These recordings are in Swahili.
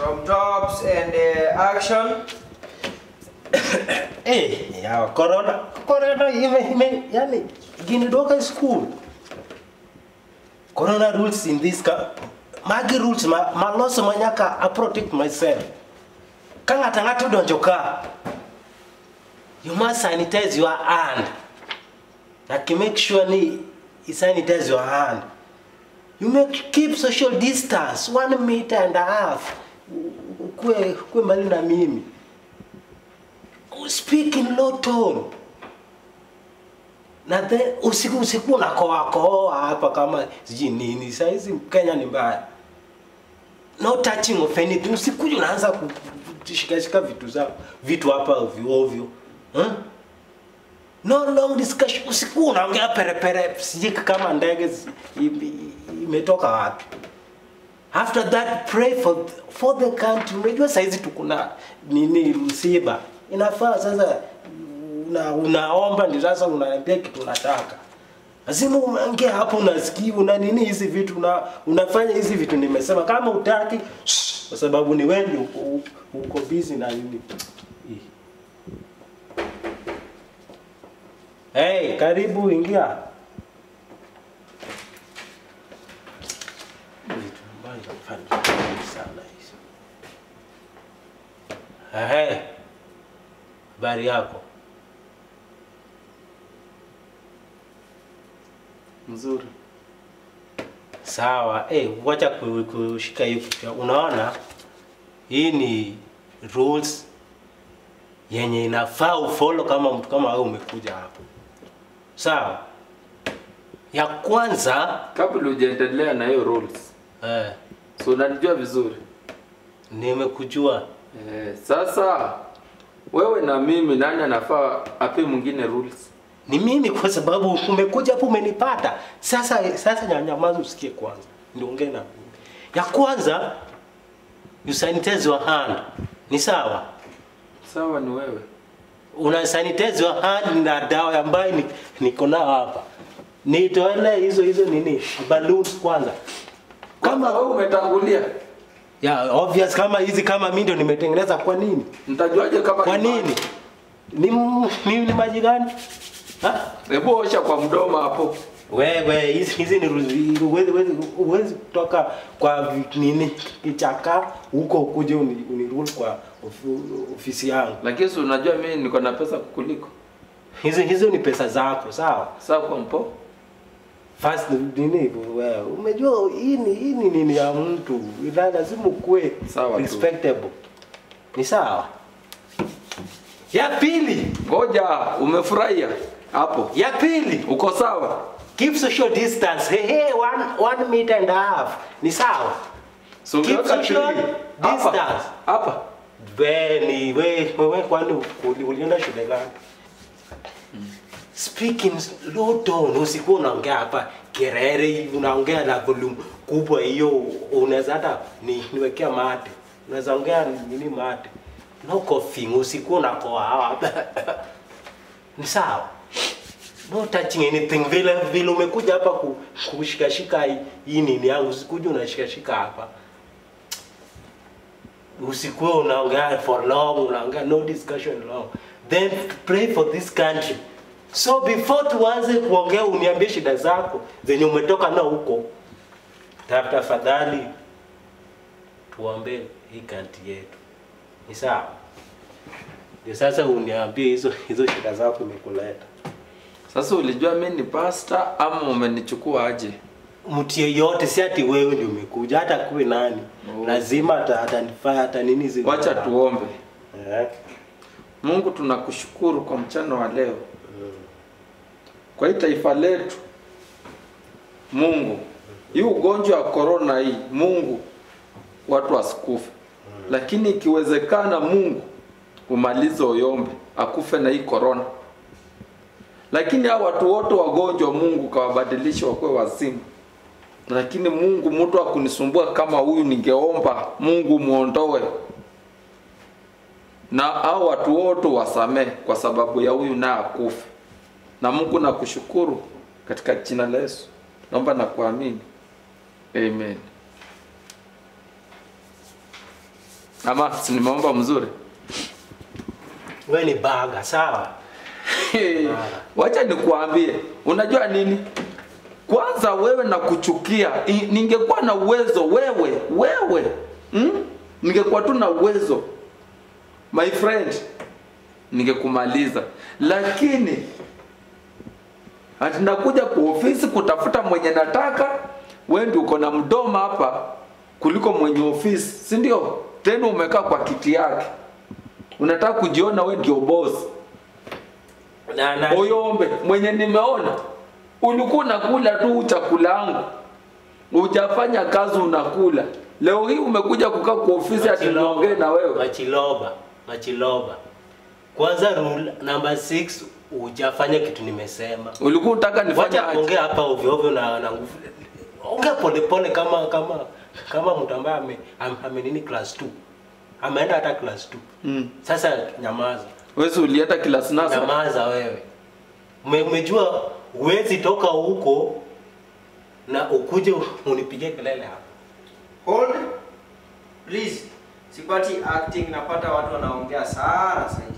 From tops and uh, action. Eh, ya corona. Corona ime ime yani ginidoka school. Corona rules in this ka magi rules ma maloso manyaka I protect myself. Ka ng'ato ng'ato donjo ka. You must sanitize your hand. Like make sure ni you sanitize your hand. You make keep social distance one meter and a half. Kwe kwe mbali na mimi. Speak in low tone. Na then usiku usiku unakoa koa hapa kama sijui nini. Saa hizi Kenya ni mbaya. No touching of anything. Usikuje unaanza kushikashika vitu zako vitu hapa ovyo ovyo. Huh? No long discussion. Usiku unaongea perepere sijui kama ndege zi- i- i- imetoka wapi. After that pray for for the country. Unajua saizi tukuna nini msiba. Inafaa sasa una, unaomba ndio sasa unaniambia kitu unataka. Lazima unaongea hapo unasikia una nini hizi vitu una, unafanya hizi vitu nimesema kama utaki shh, kwa sababu ni wewe ndio uko, uko busy na nini. Ih. Hey, karibu ingia. Vitu ambavyo nafanya sana hizo. Ehe. Habari yako? Mzuri. Sawa. Eh, wacha ku- kushika hiyo kichwa. Unaona? Hii ni rules yenye inafaa ufollow kama mtu kama wewe umekuja hapo. Sawa? Ya kwanza Kabla hujaendelea na hiyo rules. eh, So unanijua vizuri. nimekujua Eh, sasa wewe na mimi nani anafaa ape mwingine rules? ni mimi kwa sababu umekuja hapo umenipata. Sasa sasa nyanyamaza usikie kwanza. Ndio ongea na mimi. Ya kwanza you sanitize your hand. Ni sawa? Sawa ni wewe. Una sanitize your hand na dawa ambayo ni- niko nayo hapa. Nitoele hizo hizo nini? Balloons kwanza. Kama wewe umetangulia, Ya obvious kama hizi kama mimi ndio nimetengeneza kwa nini? nitajuaje kama Kwa ni nini? Ni, ni, ni maji gani? Ha? maji? Hebu osha kwa mdomo hapo. Wewe hizi hizi ni ruzi- huwezi huwezi huwezi kutoka kwa vi- nini kichaka huko ukuje uni, unirule kwa ofi- ofisi yangu. Lakini si unajua mimi niko na pesa kukuliko. Hizo hizo ni pesa zako, sawa? Sawa kwa mpo? First nini wewe umejua hii ni hii ni nini ya mtu. Ila lazima ukue Sawa tu. respectable. Ni sawa? Ya pili, Ngoja, umefurahia hapo? ya pili, Uko sawa? keep social distance. Hey, hey, one, one meter and a half. Ni sawa? So Keep umeweka social tree. Hapa. distance. Hapa. We ni we wewe kwani uli- ulienda shule gani? Speaking low tone, usikuwa unaongea hapa kerere hivi, unaongea na volume kubwa hiyo, unaweza hata ni, niwekea mate, unaweza ongea nini mate, no coughing, usikuwa unakoa hapa ni sawa. No touching anything vile vile umekuja hapa ku- kushikashika hii- hii nini yangu, usikuja unashikashika hapa usikuwe unaongea for long unaongea no discussion long then pray for this country so before tuanze kuongea uniambie shida zako zenye umetoka na huko Ta- tafadhali tuombe hii kanti yetu ni sawa ndio sasa uniambie hizo hizo shida zako imekuleta Sasa ulijua mimi ni pastor ama umenichukua aje? mtu yeyote si ati wewe ndio umekuja hata kuwe nani Oh. lazima ata- atanifaa hata nini zile Wacha tuombe. eh. Mungu tunakushukuru kwa mchana wa leo. Kwa hii taifa letu. Mungu, hii ugonjwa wa corona hii, Mungu watu wasikufe. Lakini ikiwezekana Mungu umalize Oyombe akufe na hii corona. Lakini hao watu wote wagonjwa Mungu kawabadilisha wakuwe wazima. Lakini Mungu, mtu akunisumbua kama huyu, ningeomba Mungu muondoe na hao watu wote wasamee kwa sababu ya huyu naye akufe. Na Mungu nakushukuru katika jina la Yesu, naomba na kuamini, amen. ama si nimeomba mzuri Wewe ni baga, sawa? wacha nikuambie unajua nini kwanza wewe na kuchukia I- ningekuwa na uwezo wewe wewe mm? ningekuwa tu na uwezo my friend ningekumaliza lakini ati nakuja kwa ofisi kutafuta mwenye nataka wewe ndio uko na mdomo hapa kuliko mwenye ofisi si ndio tena umekaa kwa kiti yake unataka kujiona wewe ndio boss Na na Oyombe mwenye nimeona ulikuwa unakula tu chakula yangu, hujafanya kazi unakula. Leo hii umekuja kukaa kwa ofisi ati niongee na wewe. Machiloba, Machiloba. Kwanza rule number 6 hujafanya kitu nimesema. Ulikuwa unataka nifanye Wacha aje? kuongea hapa ovyo ovyo na na nguvu. Ongea pole pole kama kama kama mtu ambaye ame, ame, ame nini class 2. Ameenda hata class 2. Mm. Sasa nyamaza. Wewe si ulienda kilasi nasa? Nyamaza wewe. Ume, umejua huwezi toka huko na ukuje unipige kelele hapa. Hold. Please. Sipati acting, napata watu wanaongea sana zaidi.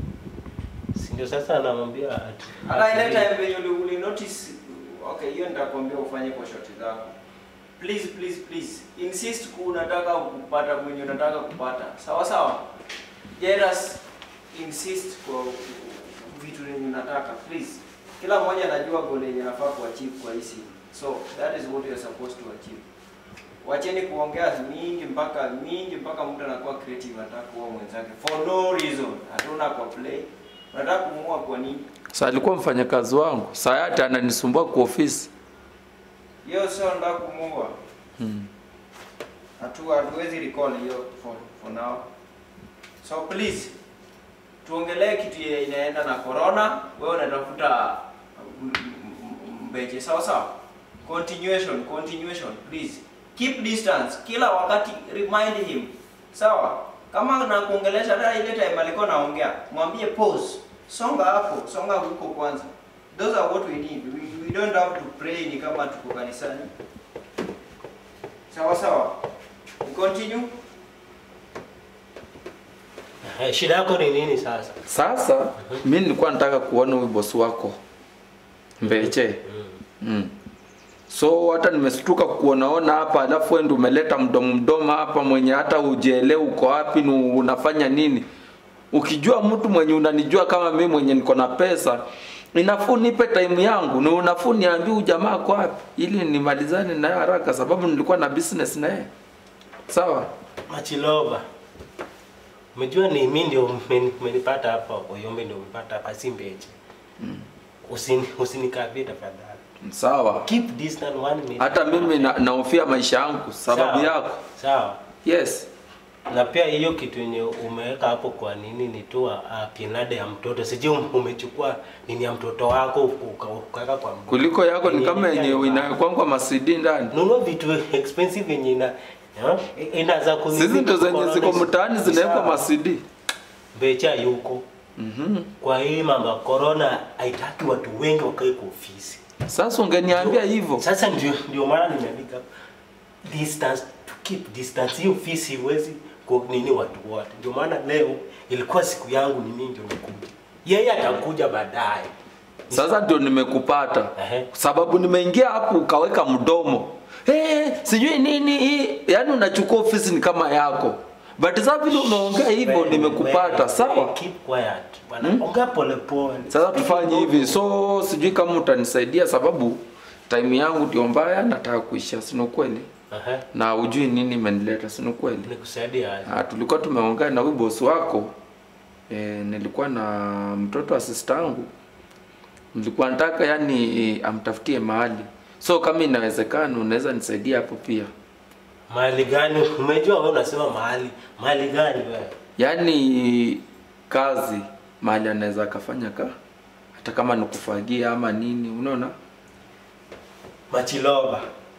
Si ndio sasa anamwambia ati. Hata ile ati- time venye uli, uli notice okay, hiyo nitakwambia ufanye kwa shoti zako. Please please please insist ku unataka kupata mwenye unataka kupata. Sawa sawa. Let us insist kwa vitu yenye unataka please. Kila mmoja anajua goal yenye anafaa kuachieve kwa hii siku. So that is what you are supposed to achieve. Wacheni kuongea mingi mpaka mingi mpaka mtu anakuwa creative anataka kuua mwenzake for no reason. Hatuna kwa play. Unataka kumuua kwa nini? Sasa alikuwa mfanyakazi wangu. Sasa hata ananisumbua kwa ofisi. hiyo sio nataka kumuua Mm. hatu hatuwezi recall hiyo for, for now so please tuongelee kitu yenye inaenda na corona wewe unatafuta m- m- mbeche sawa sawa continuation continuation please keep distance kila wakati remind him sawa kama nakuongelesha hata ile time alikuwa naongea mwambie pause songa hapo songa huko kwanza those are what we need we, we don't have to pray ni kama tuko kanisani sawa sawa we continue Eh, Shida yako ni nini sasa? Sasa mimi nilikuwa nataka kuona huyu bosi wako Mbeche. Mm. So hata nimestuka kuonaona hapa, alafu wewe ndio umeleta mdomo mdomo hapa, mwenye hata ujielewi uko wapi na unafanya nini. Ukijua mtu mwenye unanijua kama mimi mwenye niko na pesa, inafuu nipe time yangu na unafuu niambie huyu jamaa kwa wapi, ili nimalizane naye haraka, sababu nilikuwa na business na yeye. Sawa? Machiloba. Umejua ni mimi ndio umeni- umenipata hapa, Oyombe ndio umepata hapa, si Mbeche. Usini usinikabie tafadhali. Sawa. Keep distance one minute. Hata mimi na- nahofia maisha yangu sababu Sawa. yako. Sawa. Yes. Na pia hiyo kitu yenye umeweka hapo kwa nini ni tu uh, pinade ya mtoto. Sijui um- umechukua nini ya mtoto wako uka- ukaweka kwa mguu. Kuliko yako ni kama Yenye yenye ni mbaya. inakwangwa masidi ndani. Nunua vitu expensive yenye ina ya, inaanza kununua Sisi ndo zenye corona ziko is- mtaani zinawekwa sawa. masidi. Mbecha yuko. Mhm. Kwa hii mambo ya corona haitaki watu wengi wakae kwa ofisi. Sasa ungeniambia hivyo. Sasa ndio ndio maana nimeandika distance to keep distance. Hii ofisi huwezi kwa nini watu wote. Ndio maana leo ilikuwa siku yangu ni mimi ndio nikuja. Yeye atakuja baadaye. Sasa ndio nimekupata. Ehe. Sababu nimeingia hapo ukaweka mdomo. Eh, sijui nini hii. Yaani unachukua ofisi ni kama yako. But sasa vile umeongea hivyo Wewe, nimekupata. wewe, Sawa? Keep quiet. Bwana, Hmm? ongea pole pole. Sasa tufanye hivi. So sijui kama utanisaidia sababu time yangu ndio mbaya nataka kuisha, si ni ukweli? Aha. Na ujui nini imenileta, si ni ukweli? Nikusaidia aje? Ah, tulikuwa tumeongea na huyu bosi wako e, nilikuwa na mtoto wa sister yangu nilikuwa nataka yani e, amtafutie mahali so kama inawezekana unaweza nisaidia hapo pia Mahali gani? Umejua wewe unasema mahali. Mahali gani wewe? yaani kazi mahali anaweza akafanya ka hata kama ni kufagia ama nini unaona Machiloba.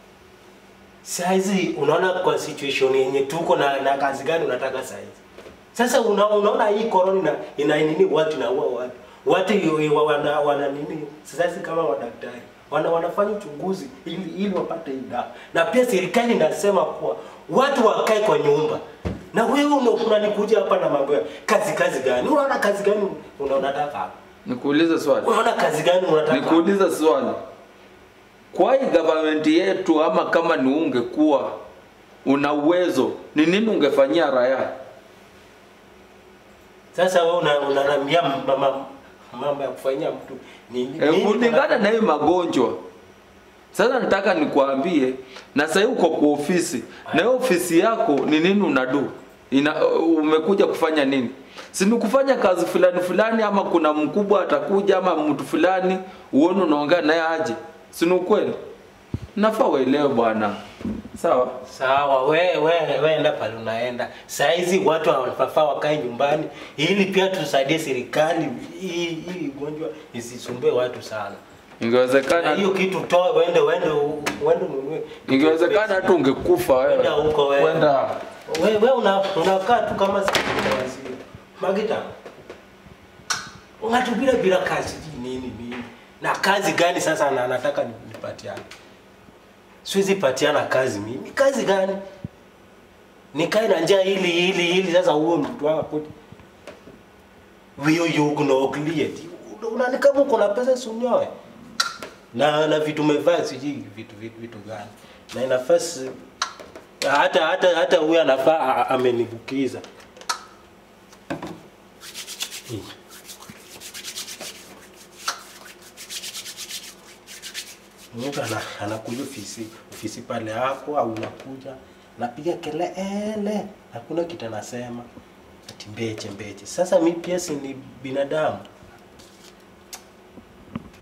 Saizi unaona kwa situation yenye tuko na, na kazi gani unataka saizi? Sasa una, unaona hii corona ina, ina nini watu na watu. Watu yu- yu- wana, wana nini? Sasa kama wadaktari wana wanafanya uchunguzi ili ili wapate hii dawa. Na pia serikali inasema kuwa watu wakae kwa nyumba. Na wewe una- unanikuja hapa na mambo ya kazi kazi gani? Unaona kazi gani una- unataka hapa? Nikuulize swali. Unaona kazi gani unataka? hapa? Nikuulize swali. Kwa hii government yetu ama kama ni ungekuwa una uwezo, ni nini ungefanyia raia? Sasa wewe una unanambia mama mambo ya kufanyia mtu ni E, nini kulingana unataka? na hiyo magonjwa. Sasa nataka nikuambie, na sasa uko kwa ofisi, na hiyo ofisi yako ni nini unadu? Ina, umekuja kufanya nini? Si ni kufanya kazi fulani fulani, ama kuna mkubwa atakuja, ama mtu fulani uone unaongea naye aje? Si ni ukweli? Nafaa uelewe bwana, sawa? Sawa, we we we enda pale unaenda. Saa hizi watu wanafaa wakae nyumbani ili pia tusaidie serikali hii hii ugonjwa isisumbue watu sana. Na Ingewezekana, hiyo kitu toa uende uende uende ununue. ingewezekana hata ungekufa Kwenda wewe. huko wewe. Kwenda Wewe we una unakaa tu kama sikio. Magita. Unatubira bila kazi nini nini. Na kazi gani sasa na nataka nipatiane? Siwezi patiana kazi mimi. Kazi gani? Nikae na njaa hili hili hili sasa huo mtu wako koti. Wio yuko no clear. Unani kama uko na pesa sunyoe. Na na vitu umevaa sijui vitu vitu vitu gani. Na inafasi hata hata hata huyu anafaa a- a- amenibukiza. Hii. Mtu ana, anakuja ofisi ofisi pale yako au unakuja napiga kelele, hakuna kitu anasema ati mbeche mbeche. Sasa mi pia si ni binadamu,